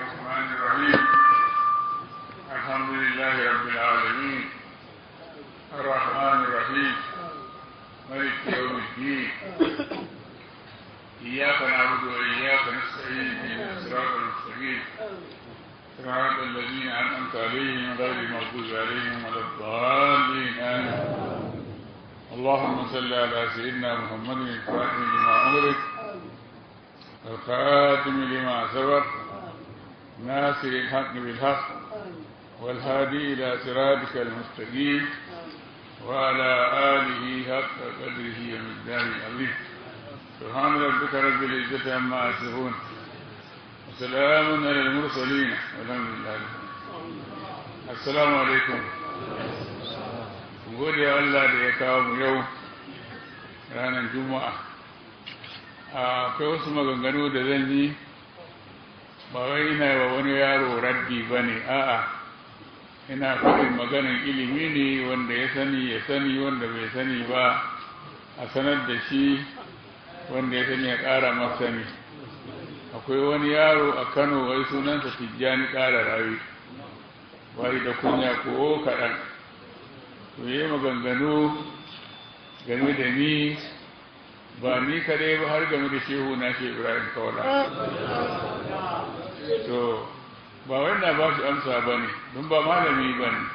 الرحمن الرحيم الحمد لله رب العالمين الرحمن الرحيم ملك يوم الدين إياك نعبد وإياك نستعين اهدنا الصراط المستقيم صراط الذين أنعمت عليهم غير المغضوب عليهم ولا الضالين آمين اللهم صل على سيدنا محمد الفاتح لما أمرك الخاتم لما سبق ناصر الحق بالحق والهادي إلى صراطك المستقيم وعلى آله حق قدره ومقداره العظيم سبحان ربك رب العزة عما يصفون وسلام على المرسلين والحمد لله السلام عليكم gode Allah da ya kawo mu yau ranar juma'a akwai wasu maganganu da zan yi ba wai ina wa wani yaro raddi ba ne a'a ina faɗin maganin ilimi ne wanda ya sani ya sani wanda bai sani ba a sanar da shi wanda ya sani ya ƙara masani akwai wani yaro a kano wai sunansa tijjani ƙara rawi wai da kunya ko kaɗan to yi maganganu game da ni ba ni kadai ba har game da shehu na shi ibrahim kawala to ba wanda ba shi amsa ba ne don ba malami ba ne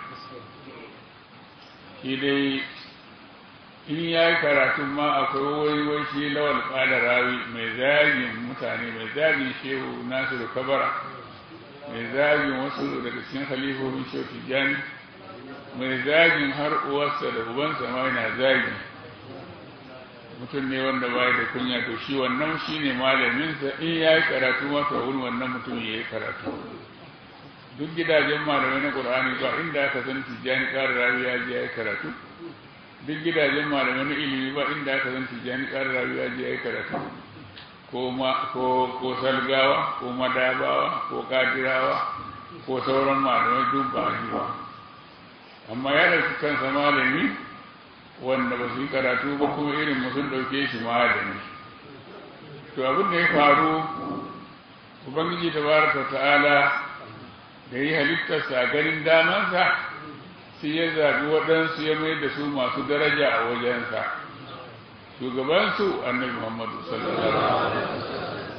shi dai in ya yi karatun ma akwai wai wai shi lawal ƙada rawi mai zagin mutane mai zagin shehu nasiru kabara mai zagin wasu daga cikin halifofin shehu tijjani mai zagin har uwarsa da ubansa ma yana zagi mutum ne wanda baya da kunya to shi wannan shi ne malaminsa in ya yi karatu masa wurin wannan mutum ya yi karatu duk gidajen malamai na ƙur'ani ba inda aka san tijjani ƙara rawi ya je ya yi karatu duk gidajen malamai na ilimi ba inda aka san tijjani ƙara rawi ya je ya yi karatu ko ko salgawa ko madabawa ko kadirawa ko sauran malamai duk ba ba amma ya ɗauki kansa malami wanda ba su yi karatu ba kuma irin sun ɗauke shi malami to abin da ya faru ubangiji ta baraka ta'ala da yi halittarsa a ganin damansa sai ya zaɓi waɗansu ya mai da su masu daraja a wajensa shugabansu annabi muhammadu sallallahu alaihi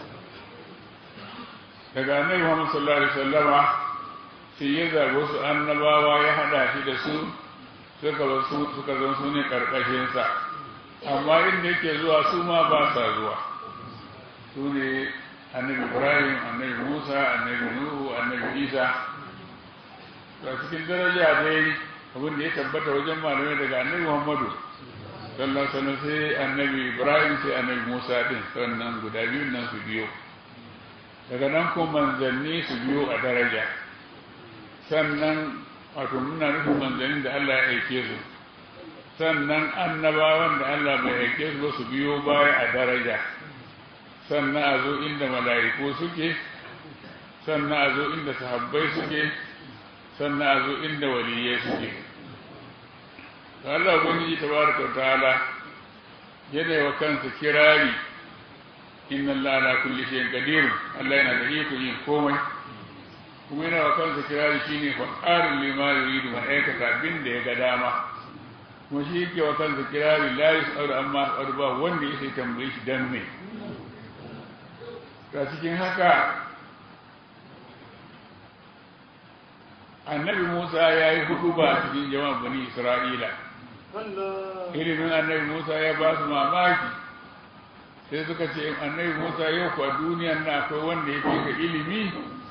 daga annabi muhammadu sallallahu alaihi wasallama sai ya zaɓi wasu annabawa ya haɗa shi da su suka zan su ne ƙarƙashinsa amma inda yake zuwa su ma ba sa zuwa su ne annabi ibrahim annabi musa annabi nuhu annabi isa ga cikin daraja dai abin da ya tabbata wajen malamai daga annabi muhammadu sallallahu alaihi sai annabi ibrahim sai annabi musa din sannan guda biyun nan su biyo daga nan kuma manzanni su biyo a daraja sannan wato muna nufin manzannin da Allah ya aike su sannan annabawan da Allah bai aike su ba su biyo baya a daraja sannan a zo inda mala'iku suke sannan a zo inda sahabbai suke sannan a zo inda waliyai suke Allah ubangiji tabaraka ta'ala yana wa kansa kirari inna Allah ala kulli shay'in qadir Allah yana da iko yin komai kuma yana wa kansa kirari shi ne fa'arin lima yuridu man aikata abin da ya ga dama kuma shi yake wa kansa kirari la yus'alu amma yus'alu ba wanda ya sai tambaye shi dan me ga cikin haka annabi Musa ya yi hudu ba cikin jama'a bani Isra'ila ilimin annabi Musa ya ba su mamaki sai suka ce annabi Musa yau kwa duniyan na akwai wanda ya fi ka ilimi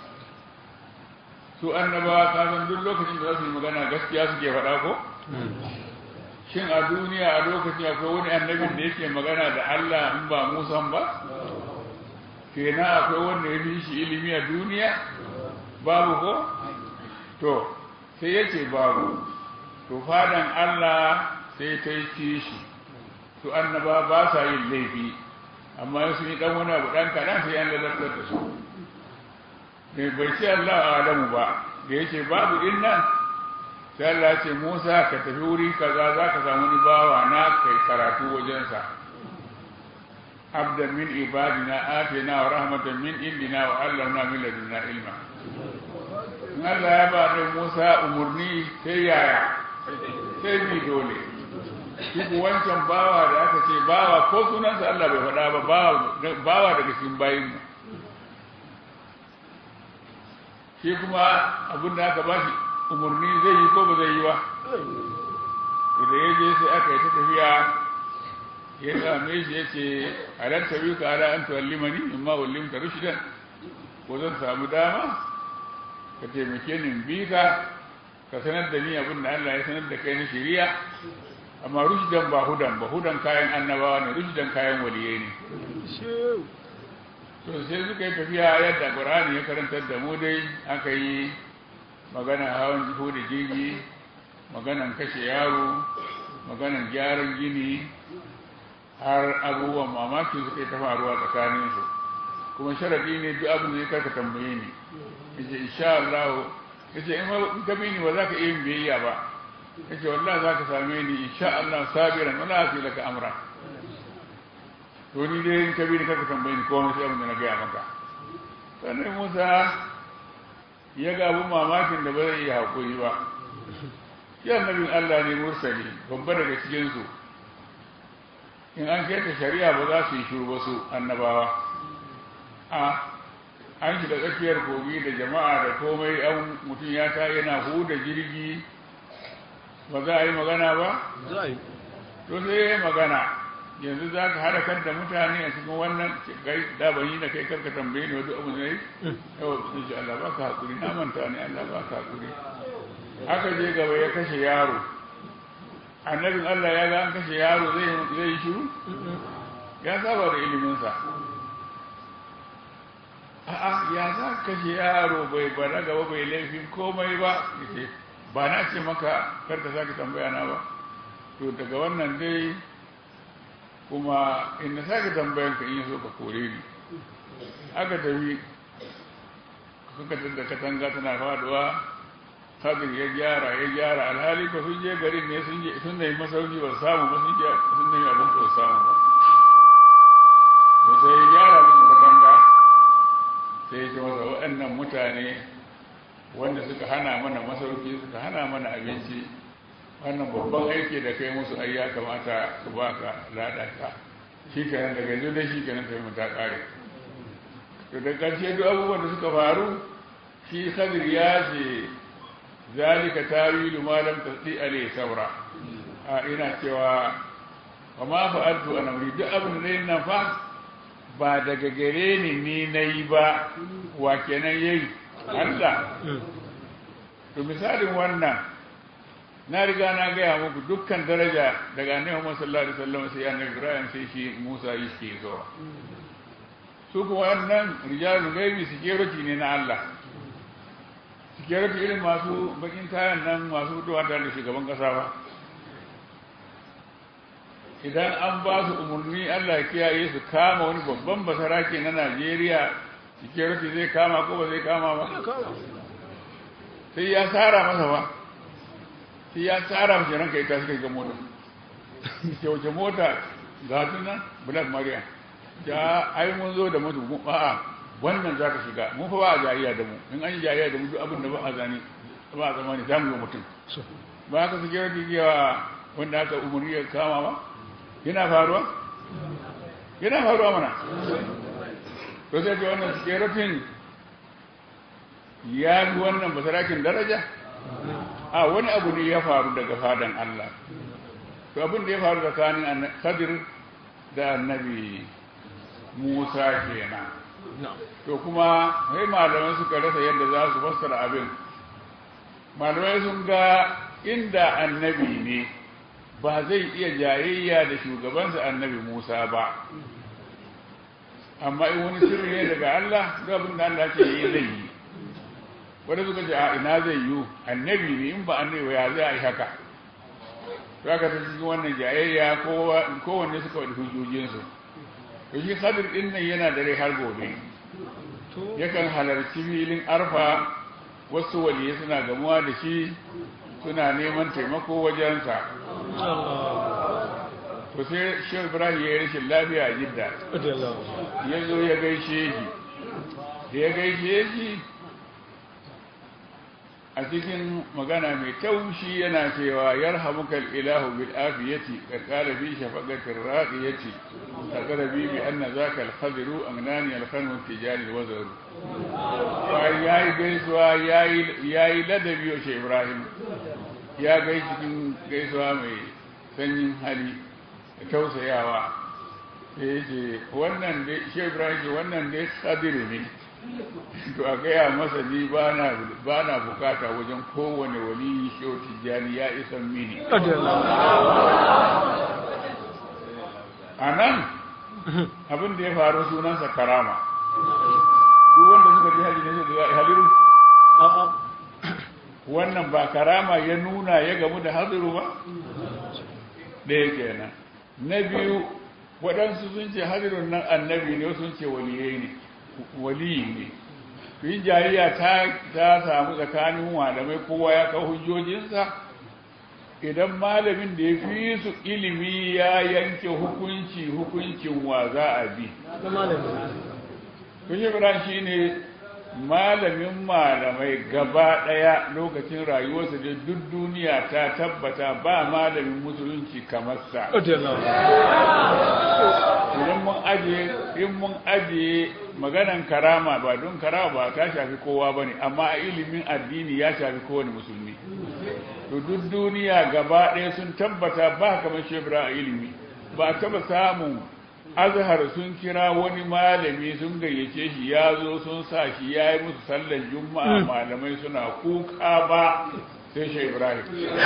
su annabawa ka san duk lokacin da za su yi magana gaskiya suke faɗa ko shin a duniya a lokacin akwai wani annabin da yake magana da Allah in ba Musa ba kenan akwai wanda ya fi shi ilimi a duniya babu ko to sai ya ce babu to fadan Allah sai ta yi kishi su annaba ba sa yin laifi amma sun yi dan wani abu dan kaɗan sai an lalatar da su bai ce Allah a Adamu ba da yake babu din nan sai Allah ce Musa ka tafi wuri kaza za ka samu ni bawa na kai karatu wajensa abdan min ibadina atina wa rahmatan min indina wa allamna min ladunna ilma in Allah ya ba da Musa umurni sai yaya sai bi dole duk wancan bawa da aka ce bawa ko sunansa Allah bai faɗa ba bawa daga cikin bayin mu shi kuma abin da aka bashi umurni zai yi ko ba zai yi ba da ya je sai aka yi ta tafiya ya same shi ya ce halar tabi ka ala an tuwallimani in ma wallim ta rushidan ko zan samu dama ka taimake ni bi ka ka sanar da ni abin da Allah ya sanar da kai na shari'a amma rushidan ba hudan ba hudan kayan annabawa ne rushidan kayan waliyai ne to sai suka yi tafiya yadda Qur'ani ya karantar da mu dai aka yi magana hawan jiko da jirgi maganan kashe yaro maganan gyaran gini har abubuwan mamaki suka yi ta faruwa tsakaninsu kuma sharadi ne duk abin da ya karka tambaye ni yace insha Allah yace in ka bi ni ba za ka iya biyayya ba yace wallahi za ka same ni insha Allah sabiran wala asi laka amra to ni dai in ka bi ni karka tambaye ni komai sai abin da na gaya maka sannan Musa ya ga abin mamakin da ba zai iya haƙuri ba shi annabin Allah ne mursali babba daga cikinsu in an keta shari'a ba za su yi shuru ba su annabawa a an shiga tsakiyar kogi da jama'a da komai an mutum ya ta yana huda jirgi ba za a yi magana ba? to sai ya yi magana yanzu za ka haɗa kan da mutane a cikin wannan kai da ban yi da kai karka tambaye ni wadu abu ne yau sun ce Allah ba ka haƙuri na manta ne Allah ba ka haƙuri aka je gaba ya kashe yaro annabin Allah ya ga an kashe yaro zai yi shiru ya saba da iliminsa a'a ya za kashe yaro bai bana gaba bai laifin komai ba yace ba na ce maka kar ka sake tambaya na ba to daga wannan dai kuma in na sake tambayan ka in yi so ka kore ni aka tafi suka da katanga tana faduwa kabir ya gyara ya gyara alhali ko sun je garin ne sun je sun nemi masauki ba samu ba sun je sun nemi abin ba samu ba to sai ya gyara musu katanga sai ya ce masa waɗannan mutane wanda suka hana mana masauki suka hana mana abinci wannan babban aiki da kai musu ai ya kamata su baka ladanka shi kenan daga yanzu da shi kenan sai mu ta kare to da ƙarshe duk abubuwan da suka faru shi khadir ya ce zalika tawilu ma lam tasdi alai saura a ina cewa wa ma fa'altu an amri duk abin da nayi nan fa ba daga gare ni ni nayi ba wa kenan yayi Allah to misalin wannan na riga na gaya muku dukkan daraja daga annabi Muhammad sallallahu alaihi wasallam sai annabi Ibrahim sai shi Musa yake zuwa su kuma wannan rijalul gaibi security ne na Allah security irin masu bakin tayan nan masu fitowa tare da shugaban kasa ba idan an ba su umarni Allah ya kiyaye su kama wani babban basarake na Najeriya security zai kama ko ba zai kama ba sai ya tsara masa ba sai ya tsara mashi ranka ita suka ga mota ke wace mota ga tunan black maria ja ai mun zo da mutu a'a wannan za ka shiga mun fa ba a jayayya da mu in an yi jayayya da mu duk abin da ba a zane ba a zamani za mu yi mutum ba haka security yawa wanda aka umarni ya kama ba yana faruwa yana faruwa mana to sai ce wannan security ya fi wannan basarakin daraja a wani abu ne ya faru daga fadan Allah to abin da ya faru tsakanin Khadir da annabi Musa kenan to kuma sai malamai suka rasa yadda za su fassara abin malamai sun ga inda annabi ne ba zai iya jayayya da shugabansa annabi Musa ba amma in wani sirri ne daga Allah ga abin da Allah ce yi zai yi wanda suka ce a ina zai yi annabi ne in ba annabi ya zai yi haka to aka ta cikin wannan jayayya kowanne suka wadi hujjojinsu to shi sadir din nan yana da rai har gobe yakan halarci filin arfa wasu waliyai suna gamuwa da shi suna neman taimako wajensa to to sai shehu ibrahim ya yi rashin lafiya a jidda ya zo ya gaishe shi da ya gaishe shi a cikin magana mai taushi yana cewa yarhamukal ilahu bil afiyati ka qala fi shafaqatir raqiyati takara bi bi anna zaka al khadru agnani al khanu tijari al wazaru yayi gaisuwa yayi yayi ladabi wa shi ibrahim ya gai cikin gaisuwa mai sanyin hali da tausayawa sai yace wannan dai shi ibrahim wannan dai khadiru ne to a gaya masa ni ba na bukata wajen kowane wali shehu tijjani ya isan mini a nan abin da ya faru sunansa karama duk wanda suka ji hali ne da haliru wannan ba karama ya nuna ya gamu da hadiru ba ɗaya kenan na biyu waɗansu sun ce hadirun nan annabi ne sun ce waliyai ne waliyi ne yin jariya ta samu tsakanin malamai kowa ya kawo hujjojinsa idan malamin da ya fi su ilimi ya yanke hukunci hukuncin wa za a bi kushe shi ne malamin malamai gaba ɗaya lokacin rayuwarsa da duk duniya ta tabbata ba malamin musulunci kamar sa idan mun ajiye in mun ajiye maganan karama ba don karama ba ta shafi kowa ba ne amma a ilimin addini ya shafi kowane musulmi to duk duniya gaba ɗaya sun tabbata ba kamar shebra a ilimi ba taba samun azhar sun kira wani malami sun gayyace shi ya zo sun sa shi ya yi musu sallar juma'a malamai suna kuka ba sai shi ibrahim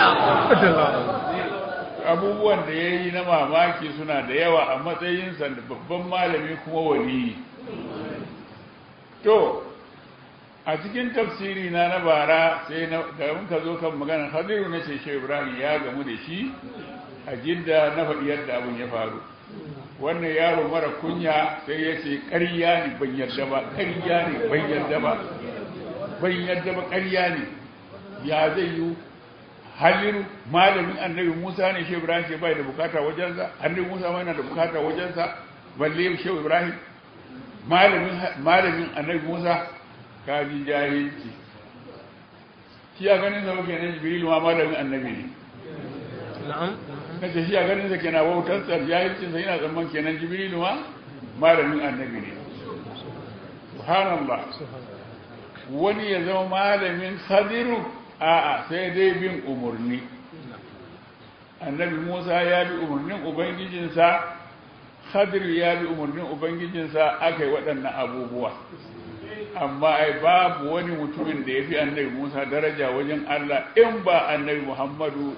abubuwan da ya yi na mamaki suna da yawa a matsayinsa da babban malami kuma waliyi to a cikin tafsiri na na bara sai da muka zo kan maganar hadiru na ce shi ibrahim ya gamu da shi a jidda na faɗi yadda abin ya faru wannan yaro mara kunya sai ya ce ƙarya ne ban yarda ba ƙarya ne ban yarda ba ban yarda ba ƙarya ne ya zai yi haliru malamin annabi musa ne shehu ibrahim ke bai da bukata wajensa annabi musa ma yana da bukata wajensa balle shehu ibrahim malamin malamin annabi musa kaji jahilci shi a ganin sa kenan jibril ma malamin annabi ne na'am kace shi a ganin sa kenan wautar sa jahilcin sa yana zaman kenan jibril ma malamin annabi ne subhanallah wani ya zama malamin khadiru a'a sai dai bin umarni annabi musa ya bi umarnin ubangijinsa khadir ya bi umarnin ubangijinsa aka yi waɗannan abubuwa amma ai babu wani mutumin da ya fi annabi musa daraja wajen allah in ba annabi muhammadu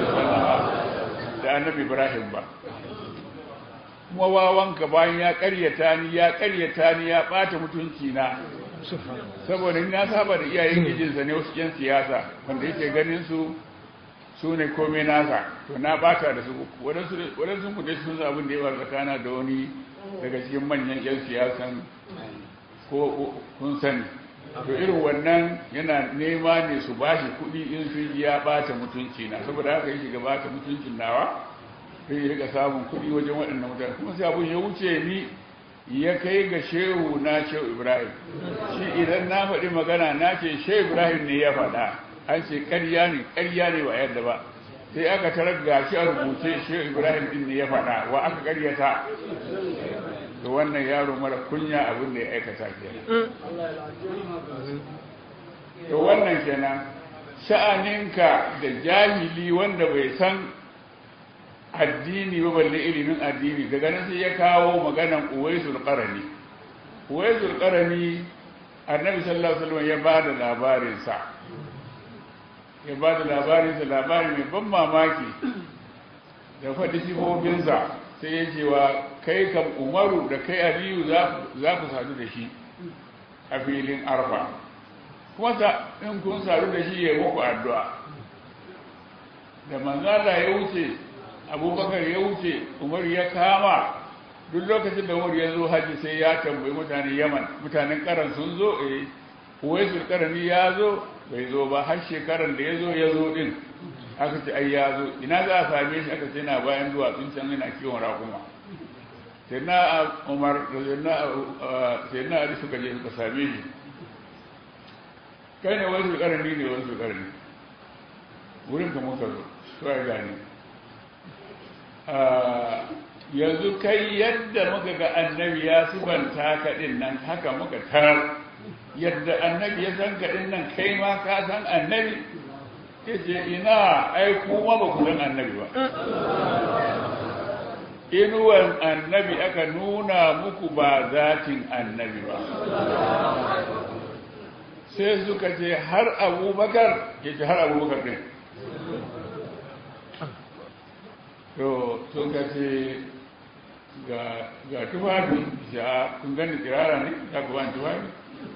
da annabi ibrahim ba kuma wawanka bayan ya karyata ni ya karyata ni ya ɓata mutunci na saboda na saba da iyayen gijinsa ne wasu yan siyasa wanda yake ganin su su ne komai nasa to na bata da su waɗansu ku dai sun san abin da ya faru tsakana da wani daga cikin manyan yan siyasan ko kun sani to irin wannan yana nema ne su ba shi kuɗi in sun ji ya bata mutunci na saboda haka yake ga bata mutuncin nawa sai ya riga samun kuɗi wajen waɗannan mutane kuma sai abin ya wuce ni ya kai ga shehu na shehu ibrahim shi idan na faɗi magana na ce shehu ibrahim ne ya faɗa an ce ƙarya ne ƙarya ne ba yadda ba sai aka tarar ga shi a rubuce shehu ibrahim din ne ya faɗa wa aka ƙaryata to wannan yaro mara kunya abin da ya aikata kenan to wannan kenan sha'aninka da jahili wanda bai san addini ba balle ilimin addini daga nan sai ya kawo maganan uwaisul qarani uwaisul qarani annabi sallallahu alaihi wasallam ya bada labarin sa ya bada labarin sa labari mai ban mamaki da faɗi sifofin sa sai ya ce wa kai kam umaru da kai aliyu za ku sadu da shi a filin arfa kuma in kun sadu da shi ya muku addu'a da manzala ya wuce abubakar ya wuce umar ya kama duk lokacin da umar ya zo haji sai ya tambayi mutanen yaman mutanen karan sun zo eh uwaisul karani ya zo bai zo ba har shekaran da ya zo ya zo din aka ce ai ya zo ina za a same shi aka ce na bayan duwatsun can yana kiwon raƙuma sai na umar da sai na ali suka je suka same shi kai ne wani su ƙarni ne wani su ƙarni wurin ka muka zo to ya gane yanzu kai yadda muka ga annabi ya sifanta ka din nan haka muka tarar yadda annabi ya san ka din nan kai ma ka san annabi yace ina ai kuma ba ku san annabi ba inuwan annabi aka nuna muku ba zatin annabi ba sai suka ce har abubakar yace har abubakar din to suka ce ga tufafi ya kun gani tsirara ne ya ku bani tufafi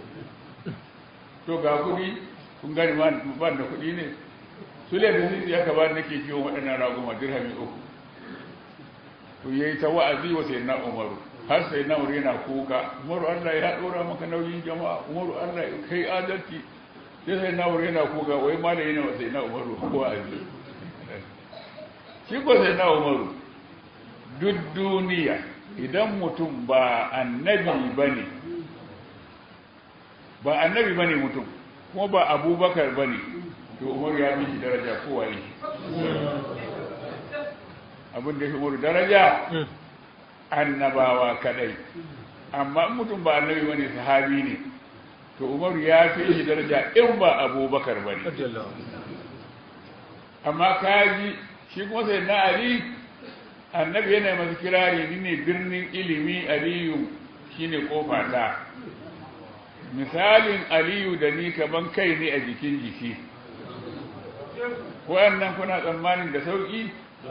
to ga kudi kun gani ban da kudi ne su da sisi ya ka bani nake kiwon waɗannan raguma dirhami uku to ya yi ta wa'azi wa sai na umaru har sai na umaru yana kuka umaru allah ya ɗora maka nauyin jama'a umaru allah ya kai adalci sai sai na umaru yana kuka wai ma da yana wa sai na umaru wa'azi shi ko sai na umaru duk duniya idan mutum ba annabi ba ne ba annabi ba ne mutum kuma ba abubakar ba ne to umaru ya fi shi daraja kowa ne abin da ya fi umaru daraja annabawa kadai amma mutum ba annabi ba ne sahabi ne to umaru ya fi shi daraja in ba abubakar ba ne amma kaji shi kuma sai na ali annabi yana masu kirari ni ne birnin ilimi aliyu shine kofa ta misalin aliyu da ni kaman kai ne a jikin jiki wayannan kuna tsammanin da sauki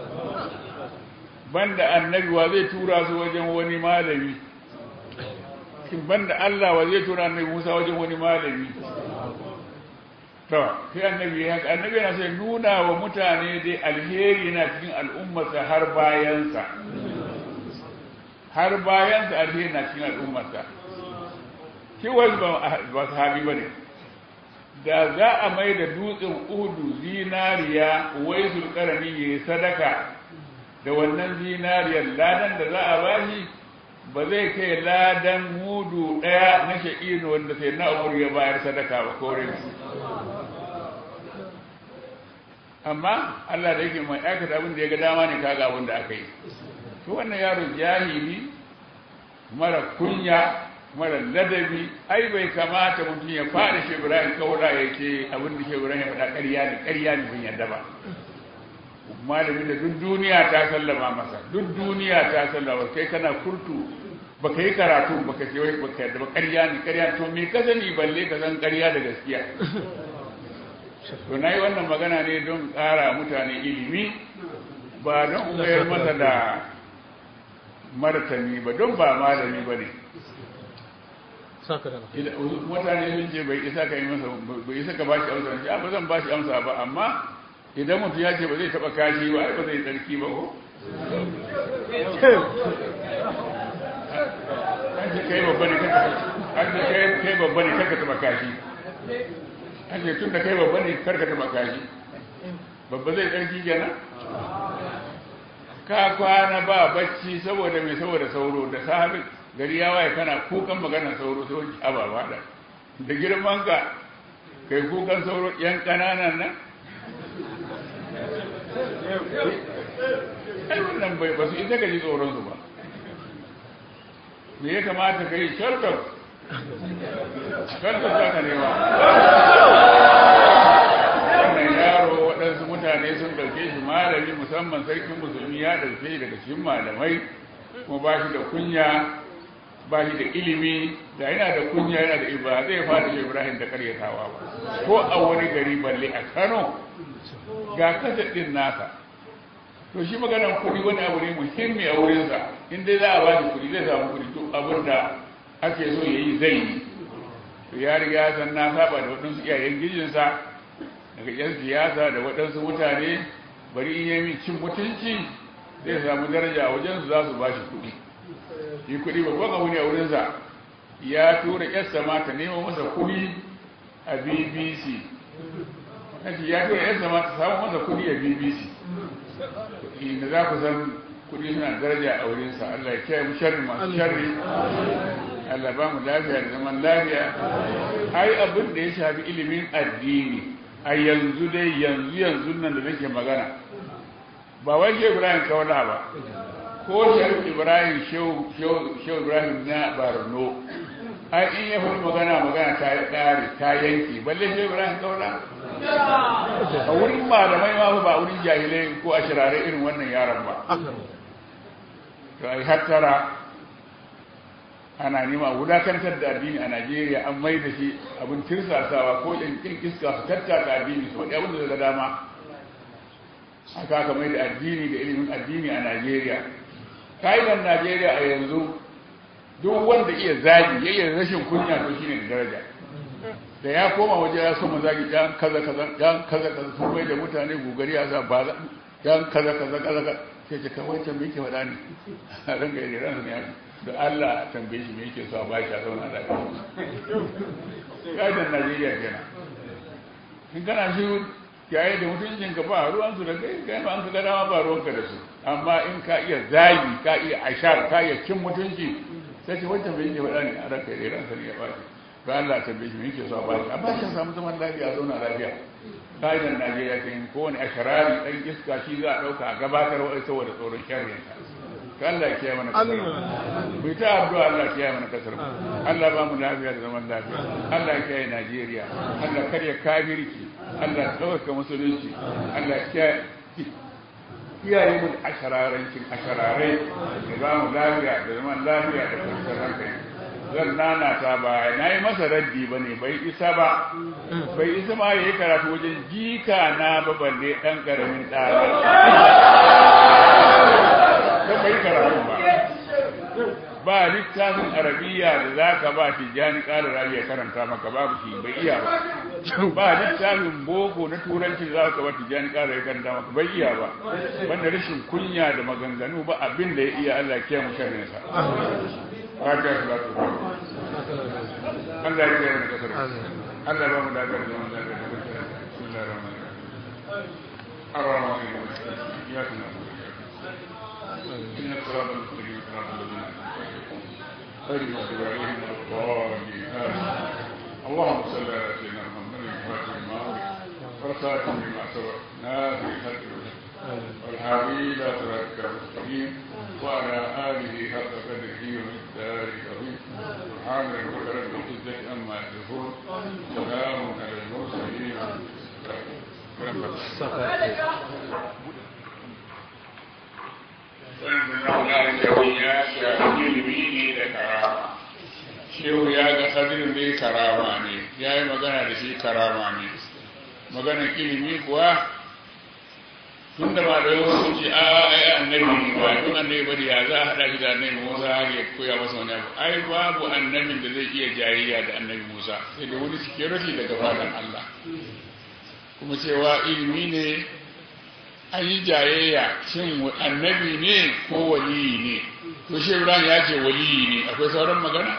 banda annabi wa zai tura su wajen wani malami banda Allah wa zai tura annabi Musa wajen wani malami to sai annabi ya annabi yana sai nuna wa mutane dai alheri na cikin al'ummarsa har bayansa har bayansa alheri na cikin al'ummarsa shi wani ba sahabi ba ne da za a mai da dutsen uhudu zinariya wai zulkarani ya yi sadaka da wannan zinariyar ladan da za a bashi ba zai kai ladan mudu ɗaya na sha'ino wanda sai na ya bayar sadaka ba kore amma Allah da yake mai aikata abin da ya ga dama ne kaga abin da aka yi to wannan yaro jahili mara kunya mara ladabi ai bai kamata mutum ya fara shi Ibrahim kaura ya ce abin da shi Ibrahim ya faɗa ƙarya ne ƙarya ne bin yadda ba malamin da duk duniya ta sallama masa duk duniya ta sallama kai kana kurtu baka yi karatu baka ce wai baka yadda ba ƙarya ne ƙarya to me ka sani balle ka san ƙarya da gaskiya to na yi wannan magana ne don ƙara mutane ilimi ba don mayar masa da martani ba don ba malami ba ne mutane sun ce bai isa ka yi masa bai isa ka bashi amsa ya ba zan bashi amsa ba amma idan mutum ya ce ba zai taɓa kashi ba ai ba zai tsarki ba ko an ce kai babba ne kai babba ne kaka taɓa kashi ake tun da kai babba ne karka taba kashi babba zai tsarki kenan ka kwana ba bacci saboda mai saboda sauro da sahabi gari ya waye kana kukan maganar sauro sai wani ababa da da girman ka kai kukan sauro yan kananan nan ai wannan bai ba su ita ka ji tsoron su ba me ya kamata ka yi sharkar sharkar za ka nema wannan yaro waɗansu mutane sun ɗauke shi malami musamman sarkin musulmi ya ɗauke shi daga cikin malamai kuma ba shi da kunya ba shi da ilimi da yana da kunya yana da iba zai fara shi ibrahim da karyatawa ba ko a wani gari balle a kano ga kasa ɗin nasa to shi maganar kuɗi wani abu ne muhimmi a wurinsa in dai za a ba shi kuɗi zai samu kuɗi duk abin da ake so ya yi zai yi to ya riga san na saba da waɗansu iyayen gijinsa daga yan siyasa da waɗansu mutane bari in yi cin mutunci zai samu daraja a wajensu za su ba shi kuɗi shi kuɗi babban abu ne a wurinsa ya tura yarsa ma ta nemo masa kuɗi a bbc nace ya tura yadda ma ta samu masa kuɗi a bbc inda za ku san kuɗi suna daraja a wurinsa allah ya kiyaye mu sharri masu sharri allah ba mu lafiya da zaman lafiya ai abin da ya shafi ilimin addini a yanzu dai yanzu yanzu nan da nake magana ba wai shehu ibrahim kaula ba ko shehu ibrahim shehu ibrahim na barno ai in ya faɗi magana magana ta ƙare ta yanke balle shehu ibrahim kaula a wurin malamai ma ba wurin jahilai ko a shirare irin wannan yaron ba to ai hattara ana nema a wulakantar da addini a najeriya an mai da shi abin tirsasawa ko yankin iska su tattaka addini su faɗi abin da daga dama haka aka mai da addini da ilimin addini a najeriya ka'idan najeriya a yanzu duk wanda iya zagi ya iya rashin kunya to shine da daraja da ya koma waje ya so zagi yan kaza kaza yan kaza kaza sun mai da mutane gugari ya sa ba za yan kaza kaza kaza sai ce kawai can me yake faɗa ne a ranga yi ransa ne da Allah tambaye shi me yake so a bashi a zauna lafiya ka'idan Najeriya kenan in kana shi yayi da mutuncin ka ba ruwan su da kai kai ma an ka ga dama ba ruwan ka da su amma in ka iya zagi ka iya ashar ka iya cin mutunci sai ce wancan bai yake faɗa ne a ranka da ransa ne ya bashi ga Allah tambaye shi me yake so a bashi a bashi samu zaman lafiya a zauna lafiya ka'idan Najeriya kenan kowane asharari dan iska shi za a ɗauka a gabatar wa saboda tsoron sharrinsa ka Allah ya kiyaye mana kasar mu bai ta addu'a Allah ya kiyaye mana kasar mu Allah ba mu lafiya da zaman lafiya Allah ya kiyaye Najeriya Allah karya kafirci Allah ya tsawaka musulunci Allah ya kiyaye kiyaye mu ashararancin ashararai da ba mu lafiya da zaman lafiya da kwanciyar hankali zan nana ta ba na yi masa raddi ba ne bai isa ba bai isa ma ya yi karatu wajen jika na ba balle ɗan ƙaramin ɗana ta bai karatu ba ba littafin arabiya da za ka ba tijjani ƙara rabi ya karanta maka babu shi bai iya ba ba littafin boko na turanci da za ka ba tijjani ƙara ya karanta maka bai iya ba wanda rashin kunya da maganganu ba abin da ya iya Allah ya kiyaye mu sharrin sa fatiha salatu Allah ya kiyaye mu kasar Allah ba mu da ga zaman da ga bismillahir rahmanir rahim ar-rahmanir rahim ya kana إن الصراط المستقيم صراط الذين خير المغضوب عليهم ولا الضالين اللهم صل على سيدنا محمد الفاتح لما أغلق والخاتم لما سبق ناصر الحق والهادي إلى صراطك المستقيم وعلى آله حق قدره ومقداره العظيم سبحان ربك رب العزة عما يصفون سلام على المرسلين shehu ya ga kadirin dai karama ne ya yi magana da shi karama ne maganar ilimi kuwa tun da malamai wasu ce a ai annabi ne ba tun annabi bari ya za a haɗa shi da annabi musa har ya koya masa wani abu ai babu annabin da zai iya jayayya da annabi musa sai da wani security daga fadan allah kuma cewa ilimi ne an yi jayayya shin annabi ne ko waliyi ne to shi ibrahim ya ce waliyi ne akwai sauran magana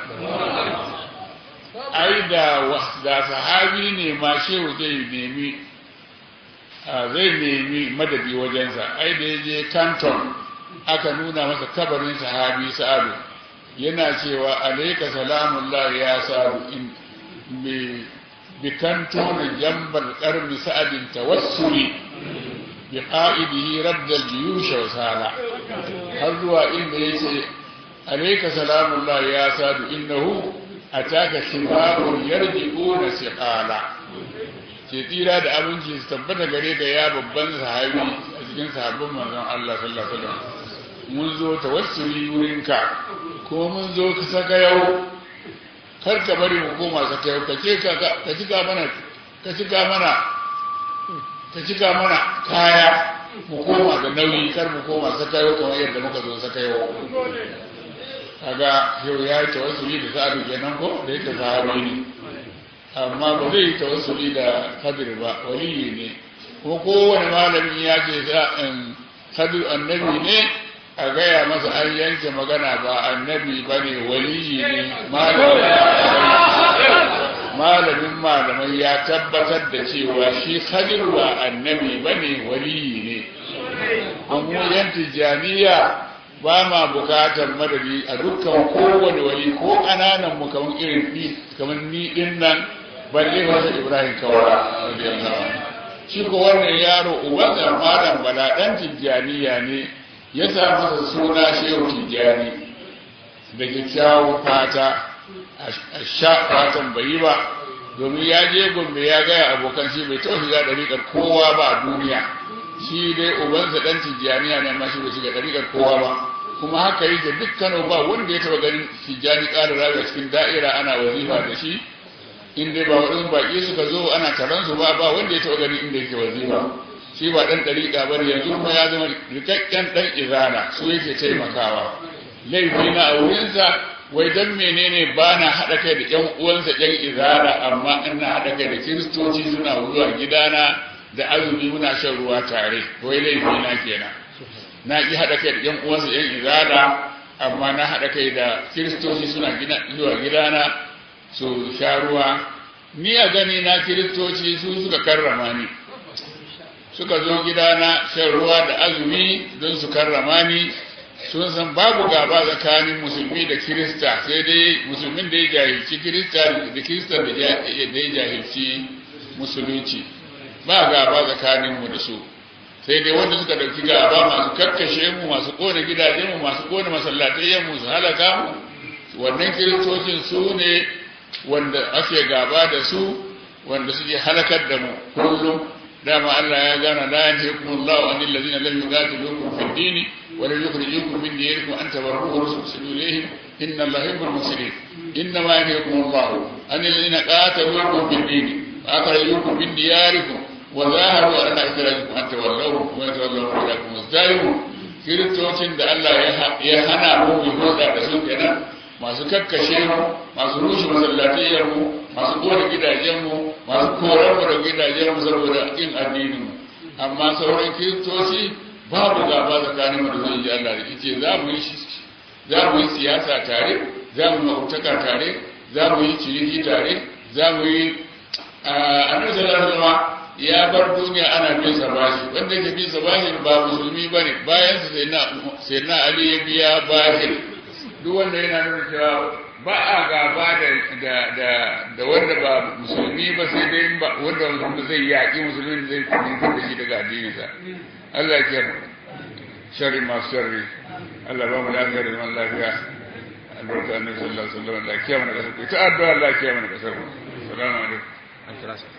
ai da da sahabi ne ma shehu zai nemi zai nemi madadi wajensa ai da ya je canton aka nuna masa kabarin sahabi sa'adu yana cewa alaika salamullah ya sa'adu in bi kanton jambal karmi sa'adin tawassuli bi qa'idihi radda al-juyush wa sala har zuwa inda yace alayka salamullah ya sadu innahu ataka shibabun yarji'una siqala ce tsira da abinci su tabbata gare ka ya babban sahabi a cikin sahabban manzon Allah sallallahu alaihi wasallam mun zo tawassuli wurinka ko mun zo ka saka yau kar ka bari mu koma saka yau ka ce ka ka cika mana ka cika mana ka cika mana kaya mu koma da nauyi kar mu koma sakayo kamar yadda muka zo sakayo kaga yau ya yi tawassuli da sa'adu kenan ko da yake sahabi ne amma ba zai yi tawassuli da kadir ba waliyi ne kuma kowane malami ya ce kadir annabi ne a gaya masa an yanke magana ba annabi ba ne waliyi ne malamin malamai ya tabbatar da cewa shi khadir ba annabi bane waliyi ne amma yan tijaniya ba ma bukatar madadi a dukkan kowane wali ko ƙananan mu kamar irin ni kamar ni din nan balle wata ibrahim kawara radiyallahu anhu shi ko wannan yaro uban da malam bala dan tijaniya ne ya sa masa suna shehu tijani da kyakkyawan fata a sha fatan bai yi ba domin ya je gombe ya gaya abokan shi bai taɓa shiga ɗariƙar kowa ba a duniya shi dai ubansa ɗan tijjaniya ne amma shi bai shiga ɗariƙar kowa ba kuma haka yi da dukkan ba wanda ya taɓa ganin tijjani ƙara rayu cikin da'ira ana wazifa da shi in dai ba waɗansu baƙi suka zo ana taron su ba ba wanda ya taɓa ganin inda yake wazifa shi ba ɗan ɗariƙa ba ne yanzu kuma ya zama rikakken ɗan izana su yake taimakawa laifi na a wurinsa wai dan menene ba na haɗa kai da ƴan uwansa ƴan izara amma ina haɗa kai da kiristoci suna zuwa gidana da azumi muna shan ruwa tare wai laifi na kenan na ki haɗa kai da ƴan uwansa ƴan izara amma na haɗa kai da kiristoci suna zuwa gidana su sha ruwa ni a gani na kiristoci su suka karrama ni suka zo gidana shan ruwa da azumi don su karrama ni sun san babu gaba tsakanin musulmi da kirista sai dai musulmin da ya jahilci kirista da kirista da ya jahilci musulunci ba gaba tsakanin mu da su sai dai wanda suka dauki gaba masu kakkashe mu masu kone gidajen mu masu kone masallatai mu su halaka mu wannan kiristocin su ne wanda ake gaba da su wanda suke halakar da mu kullum dama Allah ya gana la yanhikumullahu anil ladina lam yuqatilukum fid dini ولم يخرجوكم من ديركم أن تبروه وتحسنوا إليهم إن الله يحب المحسنين إنما ينهيكم الله عن الذين قاتلوكم في الدين وأخرجوكم من دياركم وظاهروا على إخراجكم أن تولوهم ومن تولوهم فإنكم مزدايون kiristocin da Allah ya hana mu mu hulɗa da su kenan masu kakkashe mu masu rushe masallatayyar mu masu kore gidajen mu masu korar mu da gidajen mu saboda kin addinin mu amma sauran kiristoci babu gaba tsakanin mu da zai yi Allah da ce za mu yi za mu yi siyasa tare za mu mautaka tare za mu yi ciniki tare za mu yi annabi sallallahu alaihi ya bar duniya ana bin sa bashi wanda yake bin sa bashi ba musulmi bane bayan sa sai na sai na Ali ya biya bashi duk wanda yana nuna cewa ba a gaba da da da da wanda ba musulmi ba sai dai wanda musulmi zai yaki musulmi zai kuma da shi daga addininsa Allah ya kiyar sharri masu sharri Allah ba mu lafiya da zaman lafiya albarka annabi sallallahu alaihi wasallam Allah ya kiyar mana kasar ita addu'a Allah ya kiyar mana kasar assalamu alaikum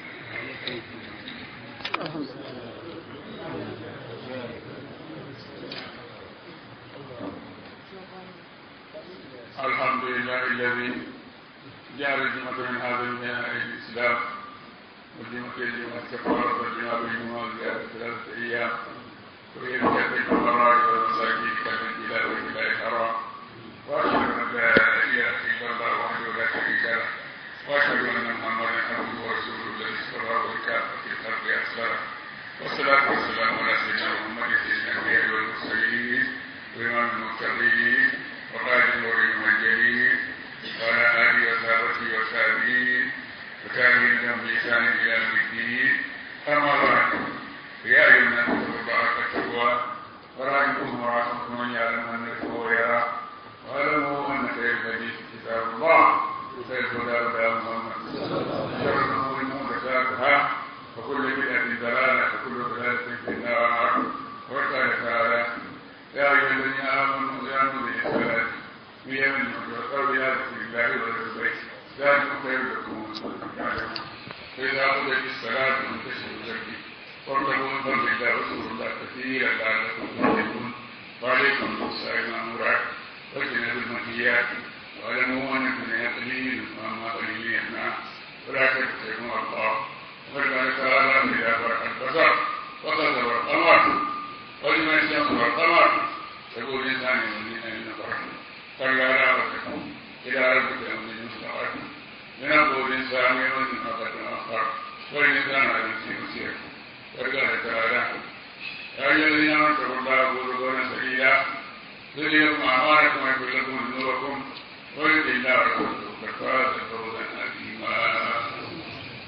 الحمد لله الذي جعل جمعة من هذا الإسلام والجمعة الجمعة كفارة والجمعة بالجمعة زيادة ثلاثة أيام وهي بكافة الفقراء والمساكين كافة الإله والإله الحرام وأشهد أن لا إله إلا الله وحده لا شريك له وأشهد أن محمدا عبده ورسوله الذي اصطفاه بالكافة في الخلق أسلامه والصلاة والسلام على سيدنا محمد سيدنا الأنبياء والمرسلين وإمام المتقين وقائد النور المنجلين وعلى آله وصحبه وسلم وكان لهم بإحسان إلى يوم الدين أما بعد يا أيها الناس اتقوا الله حق التقوى وراجعكم وراءكم من يعلم أنه هو يرى واعلموا أن خير الحديث كتاب الله وخير الهدى هدى محمد شر الأمور محدثاتها وكل بدعة ضلالة وكل ضلالة في النار وقال تعالى يا أيها الذين آمنوا قاموا بالصلاة بيمن وقالوا يا ذكر الله وللبيت ذلك خير لكم فإذا قضيت الصلاة فانتشروا الزكي وارتقوا من فضل الله واذكروا الله كثيرا لعلكم تفلحون وعليكم بالصائم مأمورات واجتنبوا المنهيات واعلموا أن الدنيا قليل وأما قليل يهنى ولا تكتموا الله وقال تعالى إذا برق البصر وقدر القمر ولمن الشمس والقمر يقول الإنسان من أين فرح كلا لا وتكون إلى ربك يوم المستقر ينبغي الإنسان يوم ما قد أخر والإنسان على نفسه مسير وقال تعالى يا أيها الذين آمنوا اتقوا الله وقولوا قولا سديدا يذهبكم أعمالكم ويغفر لكم ذنوبكم ويطع الله ورسوله فقد فاز فوزا عظيما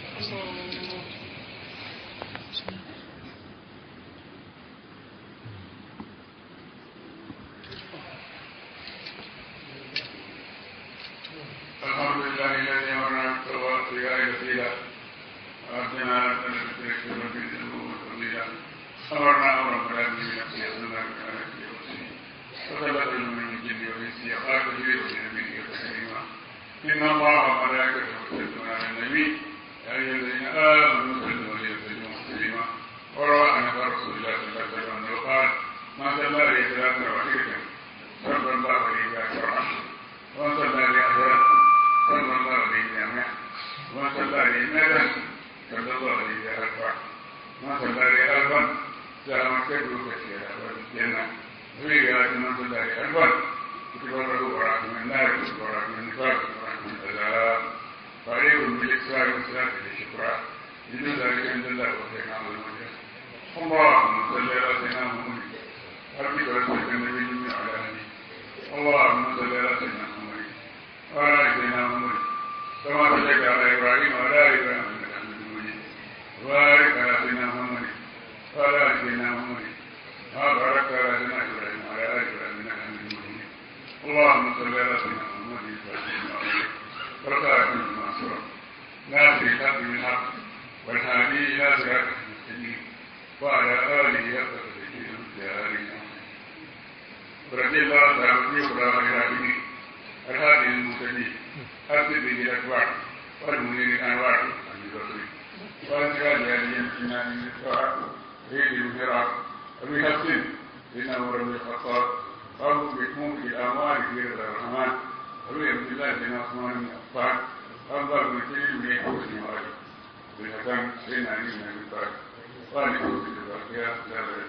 وصيغة وسيلة وأبدنا ربنا بترك رب الذنوب والفضيلة أمرنا أمرا فلا به نفسي أصلنا بكان في وسيلة وثبت من الجن والإنس يقال به وبنبيه تكريما إن الله وملائكته يصلون على النبي يا أيها الذين آمنوا صلوا عليه وسلموا تسليما وروى عن رسول الله صلى الله عليه وسلم أنه قال ما صلى عليه ثلاثة وعشرة صلى الله عليه شرعا ومن صلى عليه أحيانا صلى الله عليه جامعا ومن صلى عليه مالا صلى الله عليه أربعا ومن صلى عليه أربعا سلام كبر كثيرا والجنة وفي رواية من صلى عليه أربعا كتب له براءة من النار وبراءة من النفاق وبراءة من العذاب فعليه بالإكثار والصلاة للشكرى بدون ذلك عند الله وسيدنا المجد اللهم صل على سيدنا محمد ربك ورسولك النبي جميع على هديه اللهم صل على سيدنا محمد وعلى ال سيدنا محمد كما صليت على ابراهيم وعلى ال ابراهيم انك حميد مجيد وبارك على سيدنا محمد وعلى ال سيدنا محمد كما باركت على سيدنا ابراهيم وعلى ال ابراهيم انك حميد مجيد اللهم صل على سيدنا محمد وعلى المنصورة ناصر الحق بالحق والهادي الى صراطك المستقيم وعلى اله حق تدبير الجارين رضي الله تعالى في قرآن الهادي الهادي المهتدي أرسل به الأكبر والمنير الأنوار أبي بكر وأنزل هذه المسلمة من السواء ريد المهرة أبي حسن إنه رب الخطاب قالوا بكم في الأموال في الرحمن أبي عبد الله بن عثمان بن عفان أنظر بن كريم بن حسن وعلي بن حسن بن علي بن أبي طالب وعلي بن الباقية لا بد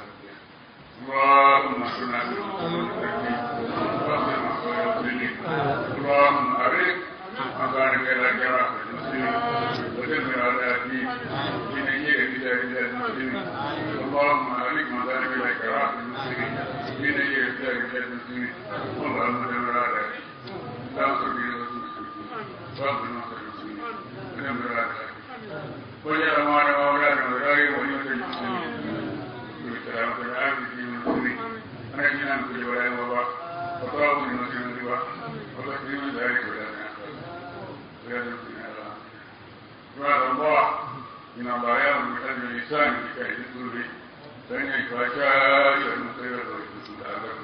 اللهم اهدنا اللهم أرد مكانك إلى جراح المسلمين ودمر على الدين من أجير بلاد بلاد المسلمين اللهم أرد مكانك إلى جراح المسلمين من أجير بلاد بلاد المسلمين اللهم دمر على الدين تنصر به المسلمين واغفر نصر المسلمين ودمر على الدين وجعل معنا وأولادنا وذراري وليمة المسلمين بالسلامة والعافية في المسلمين ونجنا من كل ولاء وباء وطاعوا من مسلم الربا وتسليم ذلك ولا عباد الله إن الله يأمر بالعدل والإحسان وإيتاء ذي القربى فإن الفحشاء والمنكر والبغي والإثم والعذاب